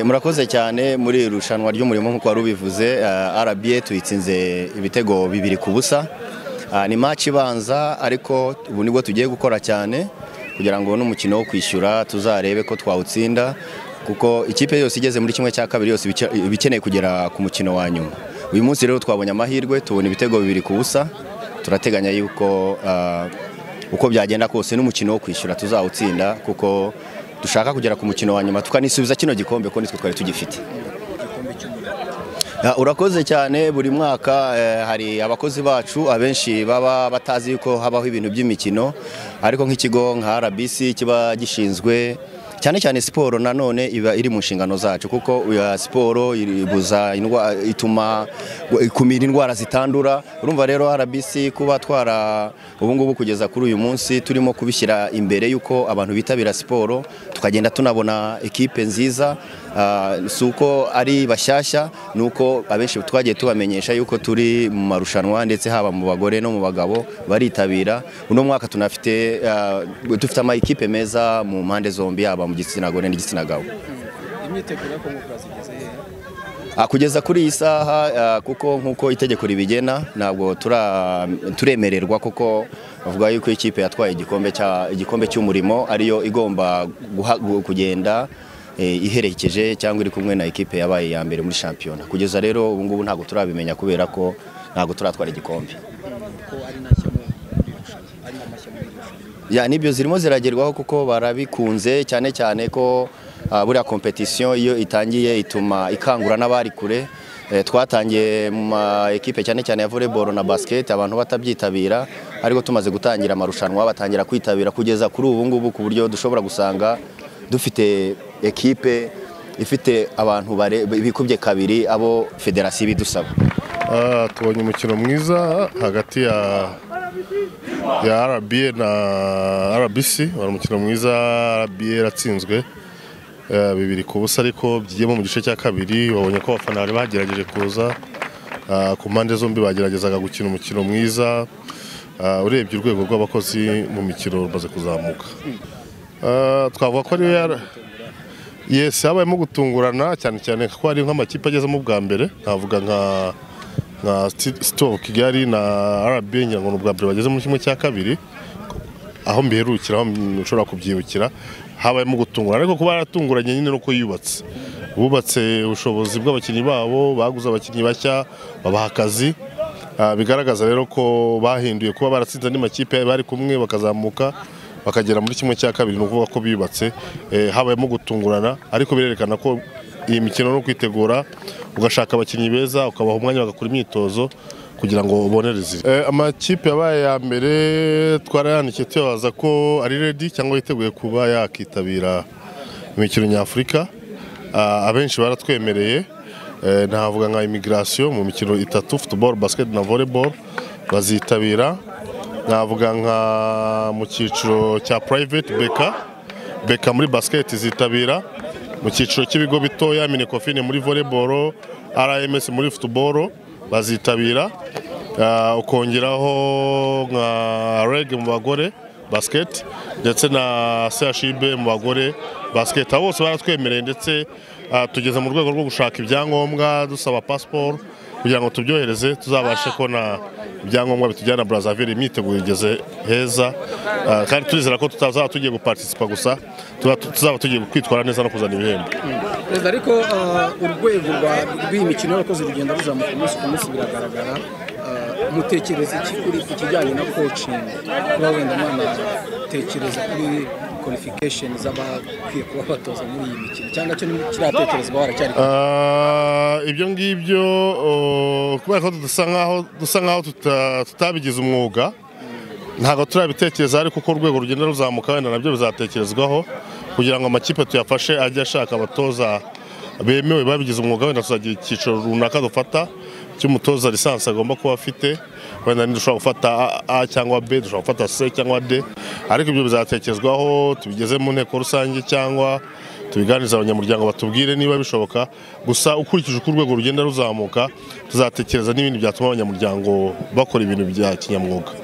murakoze cyane muri iri rushanwa ry'umurimo nk'uko wari ubivuze RBA tuyitsinze ibitego bibiri ku busa Ah, ni match ibanza ariko ubu nibwo tugiye gukora cyane kugira ngo n'umukino wo kwishyura tuzarebe ko twawutsinda kuko ikipe yose igeze muri kimwe cya kabiri yose ibice- iba ikeneye kugera ku mukino wa nyuma uyu munsi rero twabonye amahirwe tubona ibitego bibiri ku busa turateganya yuko ah, uko byagenda kose n'umukino wo kwishyura tuzawutsinda kuko dushaka kugera ku mukino wa nyuma tukanisubiza kino gikombe ko nitwe twari tugifite Ah, Urakoze cyane buri mwaka eh, hari abakozi bacu abenshi baba batazi yuko habaho ibintu by'imikino ariko nk'ikigo nka RBC kiba gishinzwe cyane cyane siporo nanone iba iri mu nshingano zacu kuko ya siporo ibuza indwa- ituma ikumira indwara zitandura urumva rero RBC kuba twara ubu ngubu kugeza kuri uyu munsi turimo kubishyira imbere yuko abantu bitabira siporo tukagenda tunabona ekipe nziza ah, si uko ari bashyashya ni uko abenshi twagiye tubamenyesha yuko turi mu marushanwa ndetse haba mu bagore no mu bagabo baritabira uno mwaka tunafite ah, dufite ama ekipe meza mu mpande zombi yaba mu gitsina gore n'igitsina gabo imyiteguro yo kunguka zigeze hehe Ah, kugeza kuri iyi saha ah, kuko nk'uko itegeko ribigena ntabwo tura- turemererwa kuko bavuga yuko ikipe yatwaye igikombe cya- igikombe cy'umurimo ariyo igomba guha- gu- kugenda eh, iherekeje cyangwa iri kumwe na ekipe yabaye iya mbere muri shampiyona kugeza rero ubu ngubu ntabwo turabimenya kubera ko ntabwo turatwara igikombe ko ari ntashya mu irushanwa ari n'amashya mu irushanwa ya nibyo zirimo ziragerwaho kuko barabikunze cyane cyane ko ah, buriya kompetisiyo iyo itangiye ituma ikangura n'abari kure Eh, twatangiye mu ma ekipe cyane cyane ya volleyball na basket abantu batabyitabira ariko tumaze gutangira amarushanwa batangira kwitabira kugeza kuri ubu ngubu ku buryo dushobora gusanga dufite ekipe ifite abantu bare- bikubye kabiri abo federasiyo ibidusaba Ah, tubonye umukino mwiza hagati ya ya RBA na RBC wari umukino mwiza RBA yaratsinzwe eh, bibiri ku busa ariko byigiyemo mu gice cya kabiri babonye ko abafana bari bagerageje kuza Ah, ku mpande zombi bageragezaga gukina umukino mwiza Ah, urebye urwego rw'abakozi mu mikino rumaze kuzamuka Ah, twavuga ko ariyo yara- Yes, habayemo gutungurana cyane cyane ko hari nk'amakipe agezemo bwa mbere navuga nka nka Sti- Stove Kigali na RB ngira ngo ni ubwa mbere bageze muri kimwe cya kabiri aho mbiherukira aho nshobora kubyibukira habayemo gutungurana ariko kuba yaratunguranye nyine nuko yubatse bubatse ubushobozi bw'abakinnyi babo baguze abakinnyi bashya babaha akazi Ah, bigaragaza rero ko bahinduye kuba baratsinze andi makipe bari kumwe bakazamuka bakagera muri kimwe cya kabiri ni ukuvuga ko biyubatse Eh, habayemo gutungurana ariko birerekana ko iyi mikino no kwitegura ugashaka abakinnyi beza ukabaha umwanya bagakora imyitozo kugira ngo ubonereze Eh, amakipe yabaye ya mbere twarayandikiye tuyabaza ko ari redi cyangwa yiteguye kuba yakitabira imikino nyafurika Ah, abenshi baratwemereye Eh, navuga nka imigirasiyo mu mikino itatu futuboro basiketi na voleboro bazitabira navuga nka mu cyiciro cya purayiveti beka beka muri basiketi zitabira mu cyiciro cy'ibigo bitoya minekofine muri voleboro rms muri futuboro bazitabira Ah, ukongeraho nka rege mu bagore basiketi ndetse na chib mu bagore basiketi abo bose baratwemereye ndetse ah, tugeze mu rwego rwo gushaka ibyangombwa dusaba pasiporo kugira ngo tubyohereze tuzabashe kubona ibyangombwa bitujyana Brazzaville imyiteguro igeze heza Ah, kandi turizera ko tutazaba tugiye gupartisipa gusa tuba- tuzaba tugiye kwitwara neza no kuzana ibihembo perezida ariko ah, urwego rwa- rw'iyi mikino y'abakozi rugenda ruzamuka umunsi ku munsi biragaragara Ah, mutekereza iki kuri ku kijyanye na kocingi kuba wenda mwanatekereza kuri kwalifikasheni z'abakwiye kuba batoza muri iyi mikino cyangwa cyo kiratekerezwa waracyari kure? Ah, ibyo ngibyo oh, kubera ko dusa nkaho dusa nkaho tuta- tutabigize umwuga ntabwo turabitekereza ariko uko urwego rugenda ruzamuka wenda nabyo bizatekerezwaho kugira ngo amakipe tuyafashe ajye ashaka abatoza bemewe babigize umwuga wenda tuzagira icyiciro runaka dufata cy'umutoza lisansi agomba kuba afite wenda ni dushobora gufata A- A cyangwa B dushobora gufata C cyangwa D ariko ibyo bizatekerezwaho tubigeze mu nteko rusange cyangwa tubiganirize abanyamuryango batubwire niba bishoboka gusa ukurikije uko urwego rugenda ruzamuka tuzatekereza n'ibindi byatuma abanyamuryango bakora ibintu bya kinyamwuga